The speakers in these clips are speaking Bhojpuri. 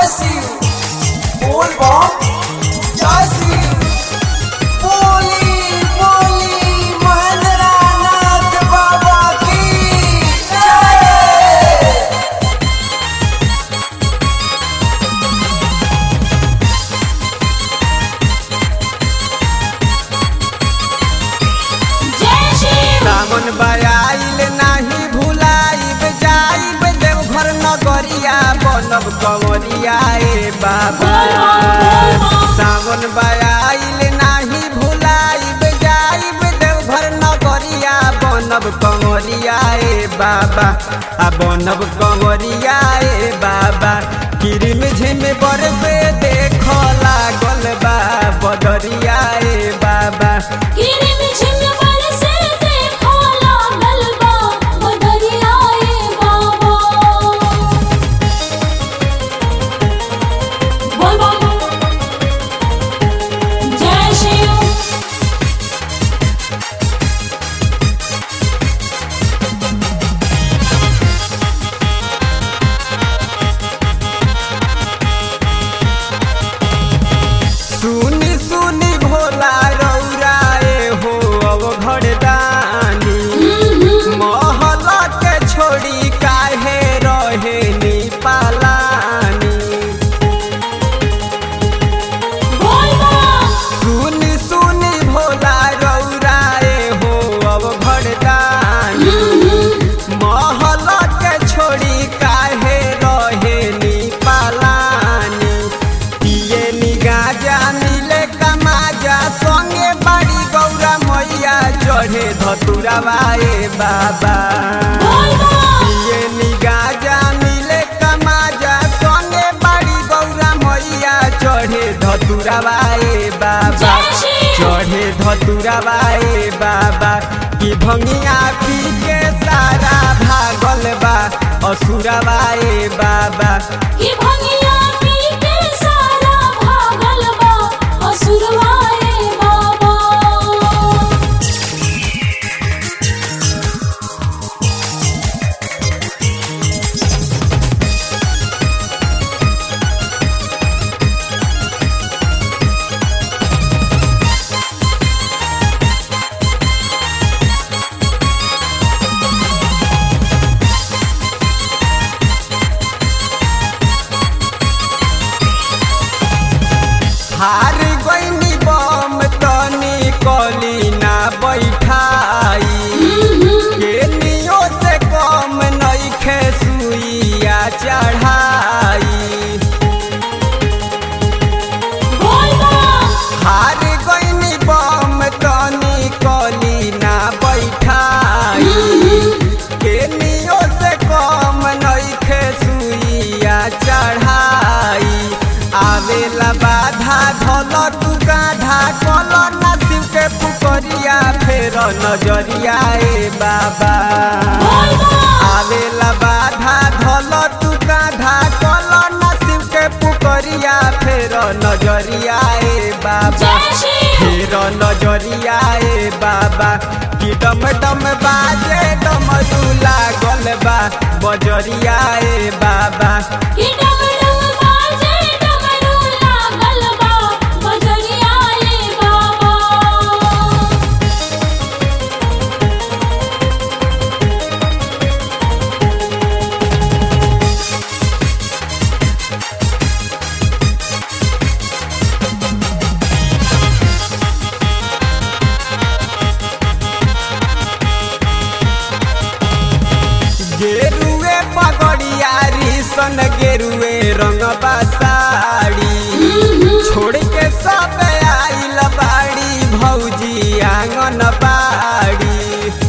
शिव बोल बम जय शिव बोली बोली महेंद्र नाथ बाबा की जय जय शिव सावन बयाइल नाही भुलाइब जाइब देवघर नगरिया बनब कंवरिया ए बाबा सावन बयाइल नाही भुलाइब जाइब देवघर नगरिया बनब कंवरिया ए बाबा आ बनब कंवरिया ए बाबा किरिम झिम बरसे देख लागल बा बदरिया ए बाबा किरिम झिम बरसे देखो लागल बा बदरिया ए बाबा बोल बम जय शिव सुनी सुनी भोला रौराए हो अब घरदानी महल के छोड़ी काहे रहे नी पालानी बोल बम सुनी सुनी भोला रौराए हो अब घरदानी महल के छोड़ी काहे रहे नी पालानी पिए नी गाजा मिले कमाजा संगे बाड़ी गौरा मैया चढ़े धतुराबाए बाबा बोल बम पिए नी गाजा मिले कमाजा संगे बाड़ी गौरा मैया चढ़े धतुराबाए बाबा जय शिव चढ़े धतुराबाए बाबा की भंगिया पी के सारा भागल बा असुराबाए बाबा कि भंगिया पी के सारा भागल बा असुरवा ए बाबा हार गईनी बम तनी कली ना बैठाई के नियो से कम नइखे सुइया चढ़ाई बोल बम हार गईनी बम तनी कली ना बैठाई के नियो से कम नइखे सुइया चढ़ाई आवेला बाधा धल तू गाधा कल ना शिव के पुकरिया फेर नजरिया ए बाबा बोल बम आवेला बाधा धल तू गाधा कल ना शिव के पुकरिया फेर नजरिया ए बाबा जय शिव फेर नजरिया ए बाबा कि डम डम बाजे डमरू लागल बा बजरिया ए बाबा कि डमरू बाजे डमरू लागल बा बजरिया ए बाबा गेरुए पगड़िया सन गेरुए रंग साड़ी छोड़ के सब आइल बाड़ी भौजी आंगन बाड़ी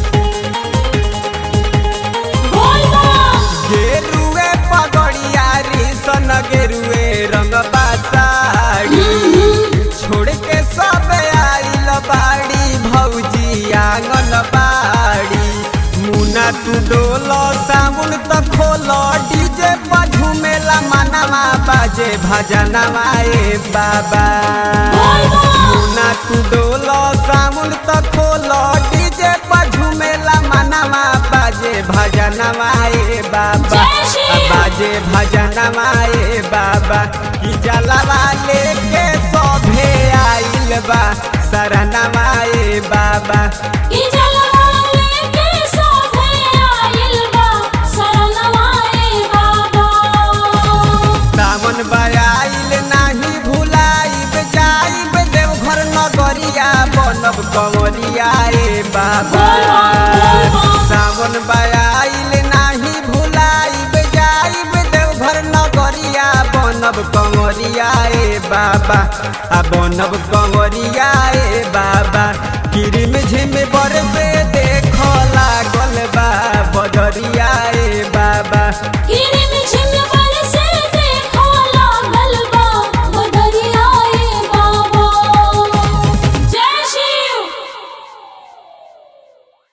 बोल बम गेरुए पगड़िया सन गेरुए रंग साड़ी छोड़ के सब आइल बाड़ी भौजी आंगन बाड़ी मुना तू डोलो साबुन त खोलो डीजे पर झूमेला मनवा बाजे भजनवा ए बाबा बोल बम मुना तू डोलो साबुन त खोलो डीजे पर झूमेला मनवा बाजे भजनवा ए बाबा जय श्री आ बाजे बाजे भजनमा ए बाबा कि जलवा लेके सभे आइल बा शरणमा ए बाबा ई जलवा लेके सोभे आइल बा शरणवा ए बाबा सावन बयाइल नाही भुलाइब जाइब देवघर नगरिया बनब कंवरिया ए बाबा सावन बयाइल नाही भुलाइब जाइब देवघर नगरिया बनब कंवरिया ए बाबा आ बनब कंवरिया ए बाबा